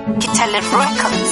Kitale Records.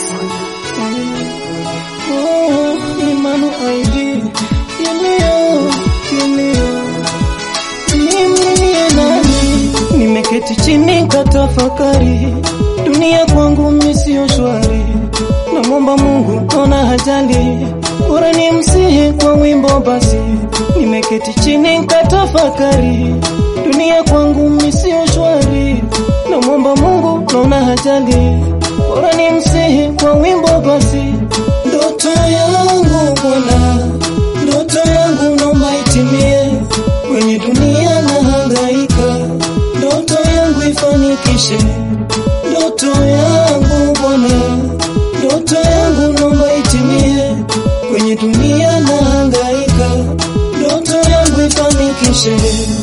Oh, Imanu ID kilio kilio, nimlilie nani? Nimeketi chini katafakari, dunia kwangu mimi sio shwari, namwomba Mungu naona hajali, bora nimsihi kwa wimbo basi. Nimeketi chini katafakari, dunia kwangu mimi sio shwari, namwomba Mungu naona hajali, bora nimsihi kwa wimbo basi. Ndoto yangu Bwana, ndoto yangu naomba itimie, kwenye dunia na hangaika, ndoto yangu ifanikishe, ndoto yangu Bwana, ndoto yangu naomba itimie, kwenye dunia na hangaika, ndoto yangu ifanikishe.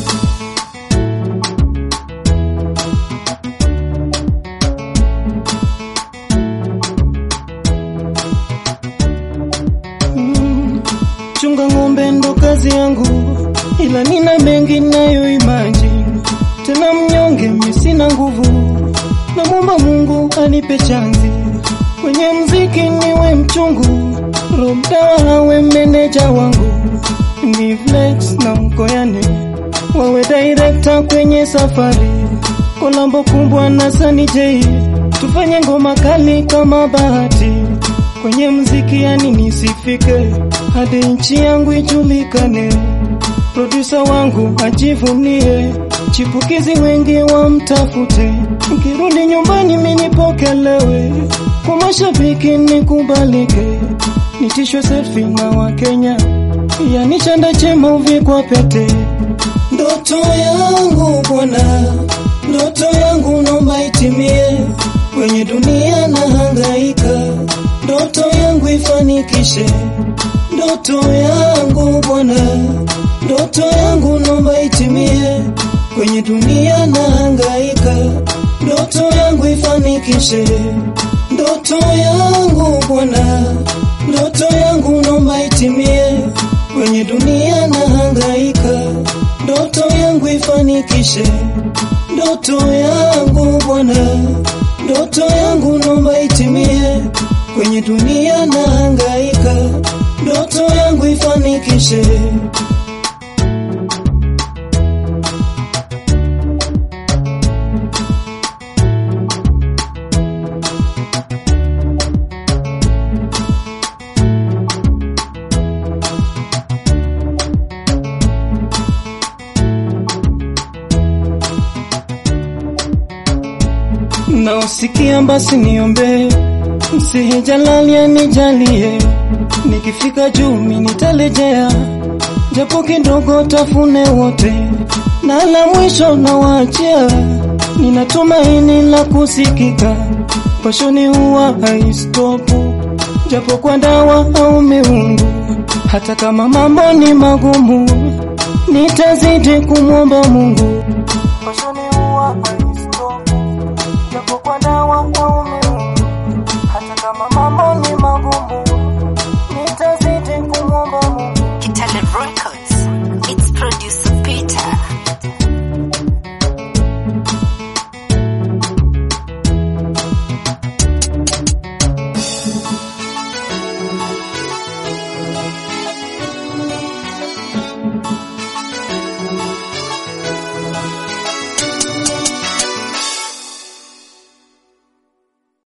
Mm, chunga ng'ombe ndo kazi yangu, ila nina mengi nayo imagine. Tena mnyonge mimi sina nguvu, namwomba Mungu anipe chanzi kwenye mziki niwe mchungu, Roda awe meneja wangu, ni flex na mkoyane wawe director kwenye safari, kolambo kubwa na Sani J, tufanye ngoma kali kama bahati kwenye mziki yani nisifike hadi nchi yangu ijulikane, produsa wangu ajivunie, chipukizi wengi wamtafute, nikirudi nyumbani minipokelewe, kwa mashabiki nikubalike, nitishwe selfie na Wakenya, yani chanda chema uvikwa pete. Ndoto yangu Bwana, ndoto yangu naomba itimie, kwenye dunia na hangaika, ndoto yangu ifanikishe, ndoto yangu Bwana, ndoto yangu naomba itimie, kwenye dunia na hangaika, ndoto yangu ifanikishe, ndoto yangu Bwana, ndoto yangu naomba itimie, kwenye dunia na hangaika, ndoto yangu ifanikishe, ndoto yangu Bwana, ndoto yangu naomba itimie, kwenye dunia na hangaika, ndoto yangu ifanikishe. Naosikia basi niombe, msihi Jalali anijalie, nikifika juu mimi nitarejea, japo kidogo tafune wote, na la mwisho nawaachia, nina tumaini la kusikika, pashoni huwa haistopu, japo kwa dawa au miungu, hata kama mambo ni magumu, nitazidi kumwomba Mungu